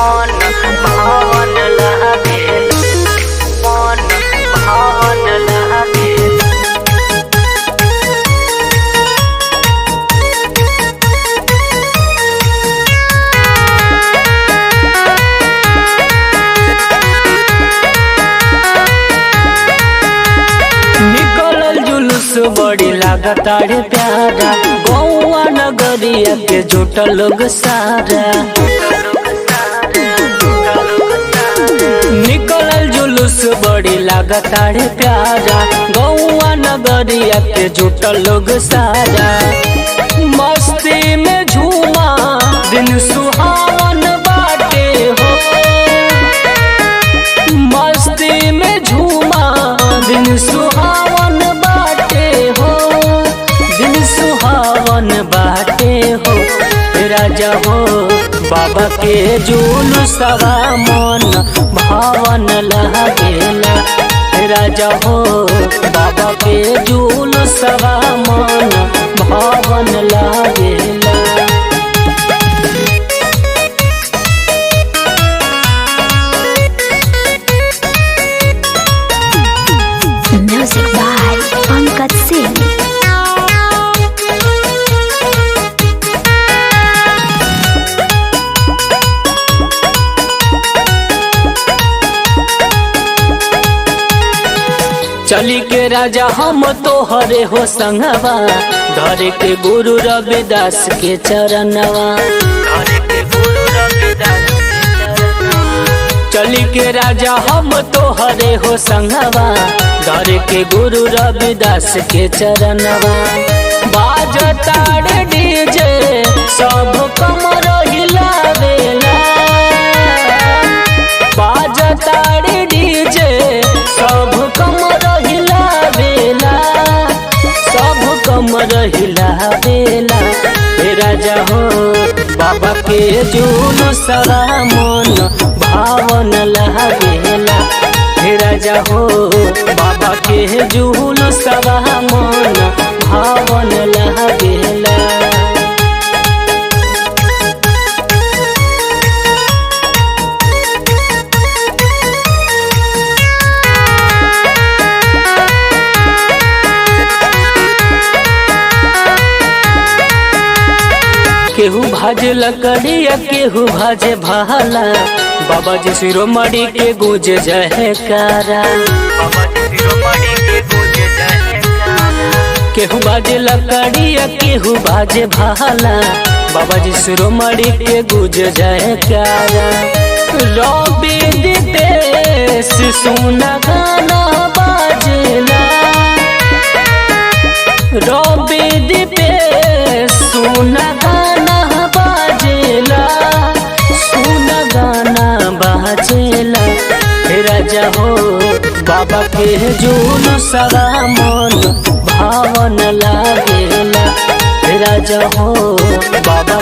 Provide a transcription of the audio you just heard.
मन भावन लागेल मन भावन लागेल निकलल जुलूस बड़ी लागतारे प्यारा गौआ नगरिया के जुटल लोग सारा निकलल जुलूस बड़ी लागतारे प्यारा गौआ नगरिया के जुटल लोग सारा मस्ती में झूमा दिन सुहावन बाटे हो मस्ती में झूमा दिन सुहावन बाटे हो दिन सुहावन बाटे हो राजा हो बाबा के जुलूसवा मन भावन लागेला राजा हो बाबा के जुलूसवा मन भावन लागेला Music by Pankaj Singh. चली के राजा हम तो हरे हो संगवा धरे के गुरु रविदास के चरणवा चली के राजा हम तो हरे हो संगवा धरे के गुरु रविदास के चरणवा बाजताड़ डीजे सब कमर हिलावेला बाजताड़ डीजे सब कमर हिलावेला सब कमर हिलावेला हे राजा हो बाबा के जुलूसवा मन भावन लागेला हे राजा हो बाबा के जुलूसवा मन भावन लागेला केहू भाजे लकड़िया केहू भाजे भाला बाबा जी शिरोमणि के गुज जयकारा केहू भाजे लकड़िया केहू भाजे भाला बाबा जी शिरोमणि के गुज जयकारा रवि दिपेश सुना गाना बाजेला रवि दीपेश सुन गाना बाजेला सुन गाना बाजेला हे राजा हो बाबा के जुलूसवा मन भावन लागेला हे राजा हो बाबा